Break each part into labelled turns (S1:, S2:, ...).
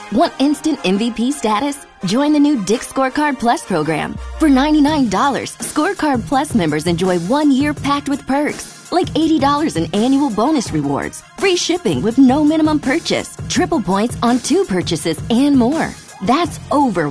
S1: Want instant MVP status? Join the new Dick Scorecard Plus program. For $99, Scorecard Plus members enjoy one year packed with perks, like $80 in annual bonus rewards, free shipping with no minimum purchase, triple points on two purchases, and more. That's over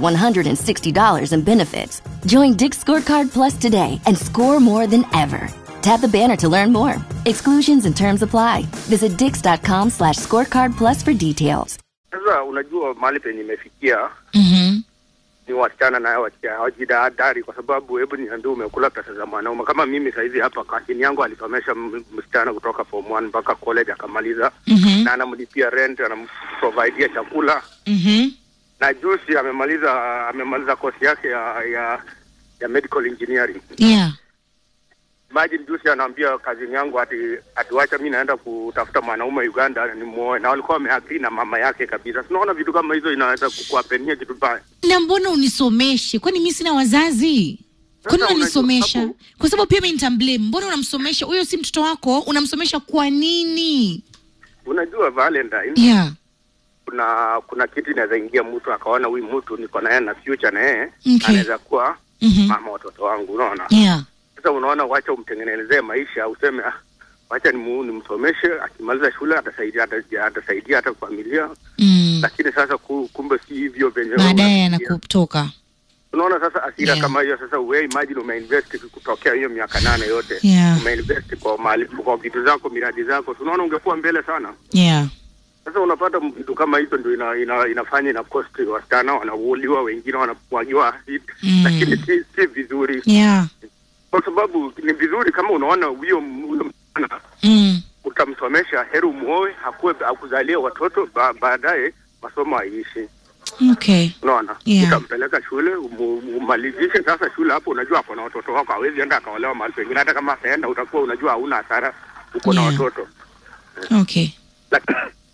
S1: $160 in benefits. Join Dick Scorecard Plus today and score more than ever. Tap the banner to learn more. Exclusions and terms apply. Visit dix.com slash scorecard plus for details.
S2: Sasa unajua mahali penye imefikia
S3: Mhm.
S2: ni wasichana na wasichana hawajidahadhari, kwa sababu hebu niambie, umekula pesa za mwanaume. Kama mimi saizi hapa kazini yangu alisomesha m- msichana kutoka form 1 mpaka college akamaliza,
S3: Mhm.
S2: na anamlipia rent, anamprovidea chakula,
S3: Mhm.
S2: na juzi amemaliza amemaliza kosi yake ya ya, ya medical engineering.
S3: Yeah.
S2: Imagine juzi anaambia kazini yangu ati atiwacha mi naenda kutafuta mwanaume Uganda nimuoe, na walikuwa wameagree na mama yake kabisa. Tunaona vitu kama hizo inaweza kukuapenia kitu baya.
S3: Na mbona unisomeshe? Kwani mi sina wazazi? Kwani
S2: Sasa
S3: unanisomesha?
S2: unajua hapo-
S3: Kwa sababu pia mi nitamblame. Mbona unamsomesha? Huyo si mtoto wako, unamsomesha kwa nini?
S2: Unajua Valentine,
S3: Yeah.
S2: kuna kuna kitu inaweza ingia mtu akaona huyu mtu niko naye na future na yeye
S3: Okay.
S2: anaweza kuwa
S3: Mhm.
S2: mama watoto wangu, unaona.
S3: Yeah.
S2: Sasa unaona, wacha umtengenezee maisha, useme ah, wacha nimu- nimsomeshe, akimaliza shule atasaidia ata- atasaidia hata familia,
S3: Mm.
S2: lakini sasa ku, kumbe si hivyo venye wewe
S3: Baadaye
S2: unafikiria.
S3: anakutoka.
S2: Unaona sasa asira
S3: Yeah.
S2: kama hiyo sasa, we imagine umeinvest kutokea hiyo miaka nane yote
S3: Yeah.
S2: umeinvest kwa mali kwa vitu zako miradi zako, tunaona ungekuwa mbele sana.
S3: Yeah.
S2: Sasa unapata vitu kama hizo ndio ina, ina, inafanya ina cost wasichana wanauliwa, wengine wanamwagiwa acid
S3: Mm.
S2: lakini si, si vizuri,
S3: Yeah.
S2: kwa sababu ni vizuri kama unaona huyo huyo msichana
S3: Mm.
S2: utamsomesha, heri umuoe, hakuwe akuzalie watoto ba, baadaye masomo aishi.
S3: Okay.
S2: Unaona,
S3: Yeah.
S2: utampeleka shule umu- umalizishe sasa shule hapo. Unajua ako na watoto wako, hawezi enda akaolewa mahali pengine. Hata kama ataenda, utakuwa unajua hauna hasara, uko na
S3: Yeah.
S2: watoto
S3: Okay.
S2: Lakini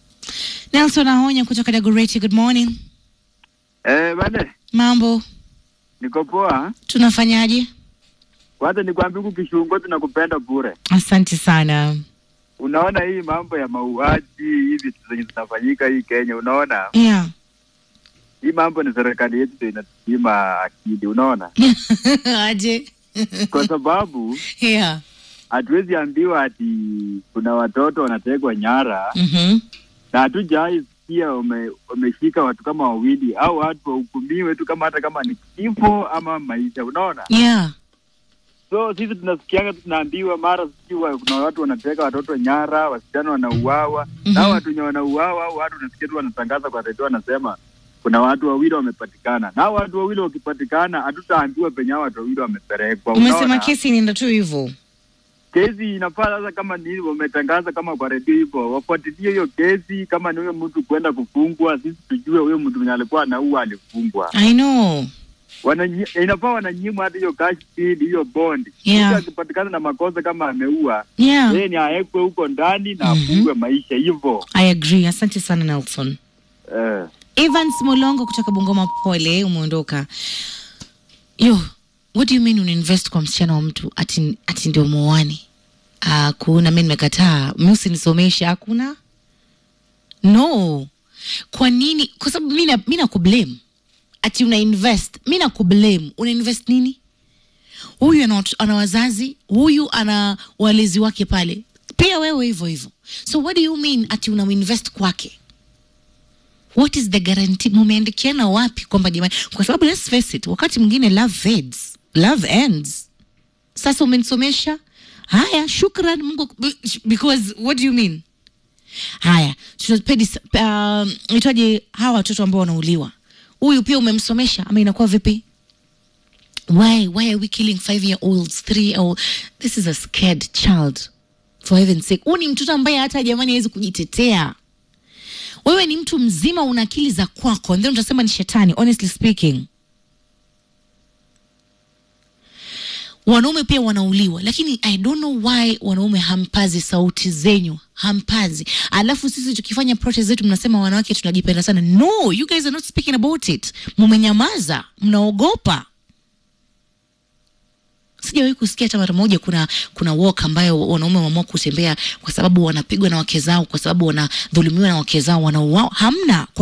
S3: Nelson Ahonya kutoka Dagoretti, good morning.
S4: Eh, bane,
S3: Mambo,
S4: niko poa.
S3: tunafanyaje?
S4: Kwanza nikwambia huku Kishungo tunakupenda bure.
S3: Asante sana.
S4: Unaona hii mambo ya mauaji hivi vitu zenye zinafanyika hii Kenya, unaona
S3: Yeah.
S4: hii mambo ni serikali yetu ndio inatunyima akili, unaona,
S3: Aje.
S4: kwa sababu
S3: Yeah.
S4: hatuwezi ambiwa ati kuna watoto wanategwa nyara
S3: Mhm.
S4: na hatujawahi sikia wame- wameshika watu kama wawili au watu wahukumiwe tu kama hata kama ni kifo ama maisha, unaona.
S3: Yeah.
S4: So sisi tunasikianga tu tunaambiwa mara sijui wa- kuna watu wanateka watoto nyara, wasichana wanauawa
S3: Mhm.
S4: na hao watu wenye wanauawa au watu unasikia tu wanatangaza kwa redio wanasema kuna watu wawili wamepatikana, na hao watu wawili wakipatikana hatutaambiwa penye hao watu wawili wamepelekwa.
S3: Umesema
S4: Unaona?
S3: kesi inaenda tu hivyo.
S4: kesi inafaa sasa, kama ni hivyo wametangaza kama kwa redio hivyo, wafuatilie hiyo kesi. Kama ni huyo mtu kwenda kufungwa, sisi tujue huyo mtu mwenye alikuwa anaua alifungwa.
S3: I know.
S4: Wananyi- inafaa wananyimwa hata hiyo cash deed, hiyo bond.
S3: Yeah.
S4: Mtu akipatikana na makosa kama ameua
S3: Yeah.
S4: yeye ni awekwe huko ndani na
S3: Mhm.
S4: afungwe maisha hivyo.
S3: I agree. Asante sana Nelson.
S4: Eh.
S3: Evans Molongo kutoka Bungoma, pole, umeondoka. Yo, what do you mean unainvest kwa msichana wa mtu ati, ati ndio muoane? Uh, kuna mi nimekataa, mi usinisomesha, hakuna no. Kwa nini? Kwa sababu mi na- mi nakublame ati una invest, mi nakublame. Una invest nini? Huyu ana, watu- ana wazazi, huyu ana walezi wake pale, pia wewe hivyo hivyo. So what do you mean ati una invest kwake? what is the guarantee mumeandikiana wapi kwamba jamani kwa sababu let's face it wakati mwingine love fades love ends sasa umenisomesha haya shukran mungu because what do you mean haya tunapedi um, itwaje hawa watoto ambao wanauliwa huyu pia umemsomesha ama inakuwa vipi why why are we killing five year olds three year old this is a scared child for heaven's sake huu ni mtoto ambaye hata jamani hawezi kujitetea wewe ni mtu mzima una akili za kwako and then utasema ni shetani honestly speaking wanaume pia wanauliwa lakini i don't know why wanaume hampazi sauti zenyu hampazi alafu sisi tukifanya protest zetu mnasema wanawake tunajipenda sana no you guys are not speaking about it mumenyamaza mnaogopa sijawahi kusikia hata mara moja kuna kuna walk ambayo wanaume wameamua kutembea kwa sababu wanapigwa na wake zao kwa sababu wanadhulumiwa na wake zao wanauao hamna kwa